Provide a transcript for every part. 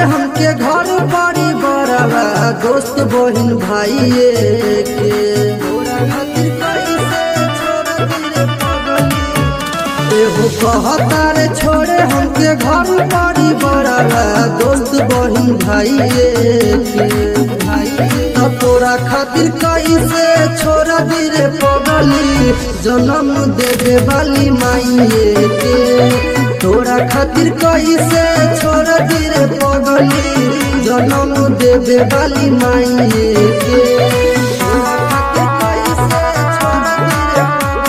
हमके घर बड़ी बड़वा दोस्त बहिन भाई के तोरा खातिर कैसे छोड़ दिले पगली एगो कहता रे छोड़े हमके घर बड़ी बड़वा दोस्त बहिन भाई के तब तोरा खातिर कैसे छोड़ दिले पगली जन्म देवे वाली माइए के तोरा खातिर कैसे छोड़ दिले पगली जन्म देवे वाली माइए के तोरा खातिर कैसे छोड़ दिले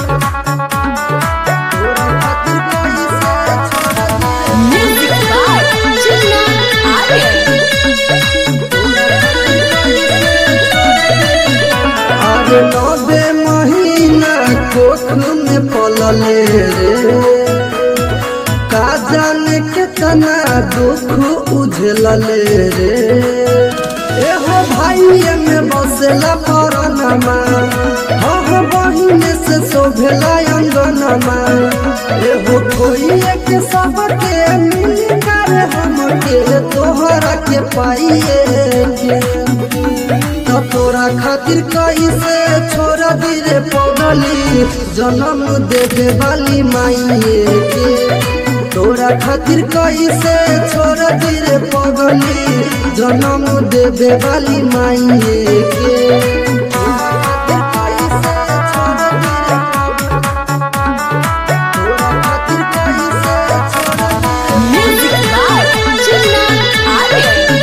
तोरा खातिर कैसे छोड़ दिले Music by Chilla Aryan. अरे नबे महीना कोख में पलले रे का जाने कितना दुख उझलले रे एहो भाई में बसेला परनमा हो बहिन से शोभेला अंगनमा एहो खोइए के सबके मिल कर हमके तोहरा के पाइए के तो तोरा खातिर कैसे छोड़ दिले पगली जन्म देवे वाली माइए के तोरा खातिर कैसे छोड़ दिले पगली जन्म देवे वाली माइए के तोरा खातिर कैसे छोड़ दिले तोरा खातिर कैसे छोड़ दिले Music by Chilla Aryan.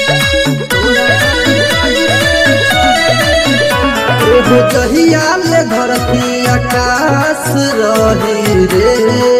एगो जहिया ले धरती आकाश रही रे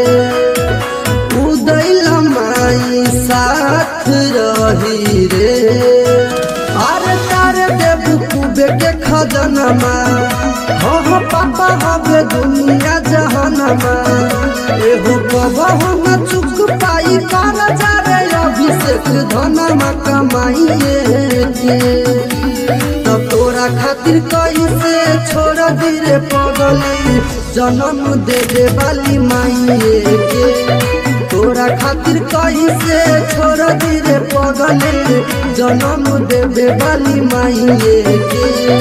उदय लमाई साथ रही रे अरे तारे देव कुबे के खजनमा हो हो पापा हवे दुनिया जहनमा एहो कबहु न चुक पाई कर जावे अभिषेक धनमा कमाइए के तब तोरा खातिर कैसे छोड़ दिले पगली जन्म देवे वाली माइए के तोरा खातिर कैसे छोड़ दिले पगली जन्म देवे वाली माइए के